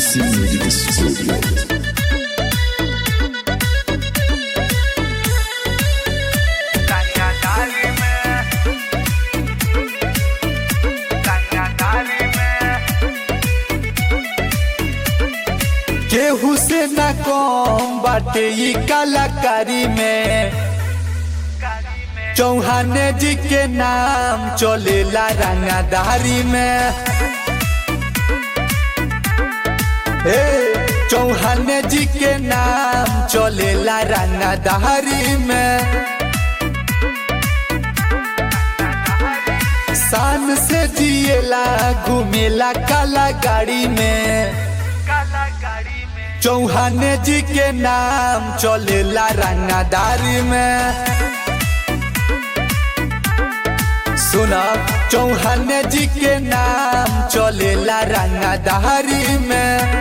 DC Music Studio. केहू से न कम बाटे ई कलाकारी में चौहान जी के नाम चलेला रंगादारी में हे चौहान जी के नाम चलेला रंगादारी में शान से जिएला घूमेला काला गाड़ी में चौहान जी के नाम चलेला रंगादारी में सुना चौहान जी के नाम चलेला रंगादारी में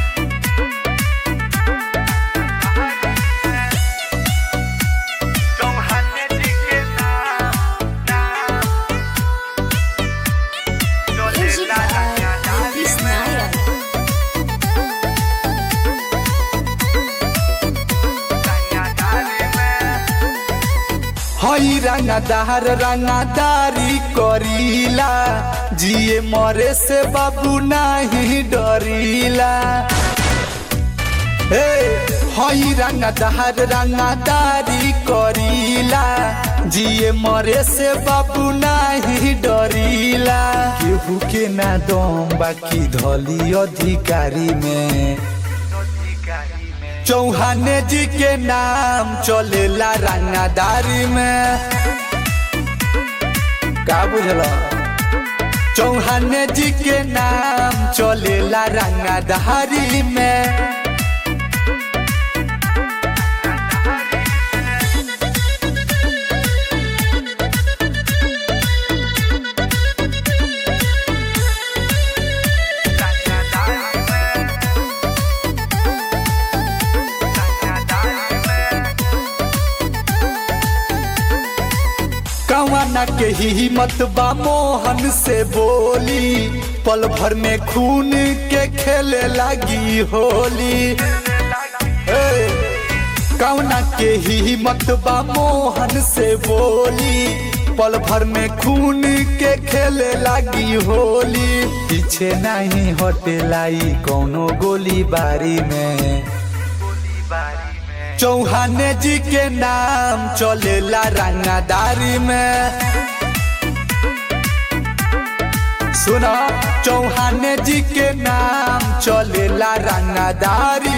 Music by Elvis Naya. हई रंगादार रंगादारी करीला जिए मरे से बाबू नहीं डरीला हे हई रंगादार रंगादारी करीला जिए मरे से बाबू नहीं डरीला केहू के ना दम बाकी धली अधिकारी में चौहान जी के नाम चलेला रंगादारी में का बुझल चौहान जी के नाम चलेला रंगादारी में कवाना के हिम्मत बा मोहन से बोली पल भर में खून के खेले लगी होली ए, कवना के हिम्मत बा मोहन से बोली पल भर में खून के खेले लगी होली पीछे नहीं हटेलाई कोनो गोली बारी में चौहान जी के नाम चलेला रंगादारी में सुना चौहान जी के नाम चलेला रंगादारी